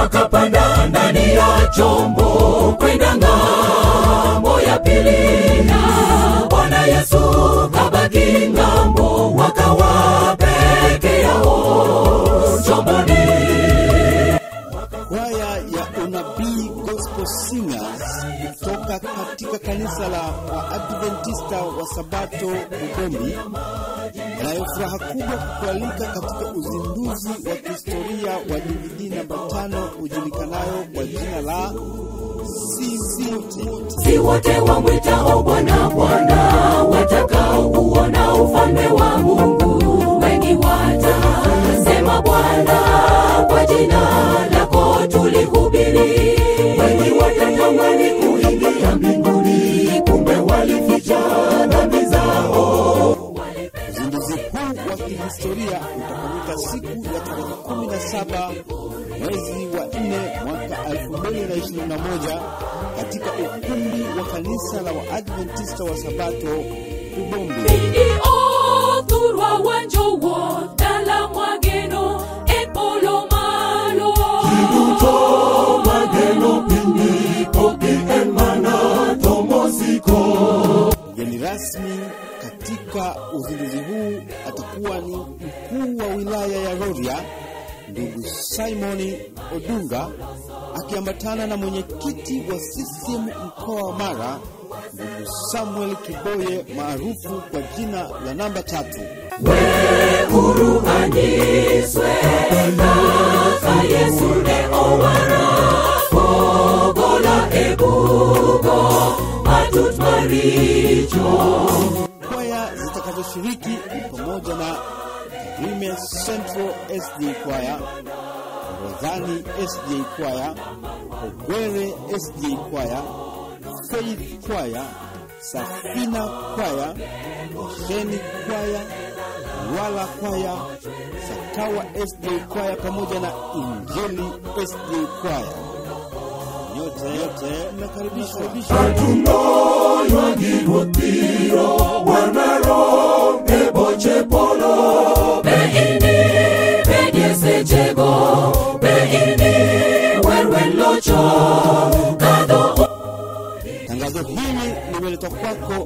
wakapanda ndani ya chombo kwenda ng'ambo ya pili na bwana yesu kabaki ng'ambo wakawa peke yao chomboni kwaya ya unabii gospel singers kutoka katika kanisa la waadventista wa sabato ugombi inayo furaha kubwa kukualika katika uzinduzi wa kihistoria wa dvd namba tano ujulikanayo kwa jina la sisi wote si wote wamwitao bwana bwana watakaouona ufalme wa mungu wengi watasema bwana kwa jina lako tulihubiri wengi watatamani kuingia mbinguni kumbe walificha dhambi zao Uzinduzi huu wa kihistoria utafanyika siku ya tarehe 17 mwezi wa 4 mwaka 2021 katika ukumbi wa kanisa la Waadventista wa Sabato Ubombi. Pindi othurwa wanjowo dala mwageno e polo malo duto mageno pindi poki en mana tomosiko Mgeni rasmi katika uzinduzi huu atakuwa ni mkuu wa wilaya ya Rorya ndugu Simoni Odunga akiambatana na mwenyekiti wa CCM mkoa wa Mara ndugu Samuel Kiboye maarufu kwa jina la namba tatu. huru anyiswe kaka yesu ne owara pogola e bugo matut maricho Kwaya zitakazoshiriki ni pamoja na Tarime Central SJ Kwaya, Ramadhani SJ Kwaya, Ogwere SJ Kwaya, Faith Kwaya, Safina Kwaya, Osheni Kwaya, Wala Kwaya, Sakawa SJ Kwaya pamoja na Injili SJ Kwaya. Yote yote mnakaribishwa. atunoywagirwotiro wanaro e boche polo beini bedie sechego beini werwen locho kadho Tangazo hili limeletwa kwako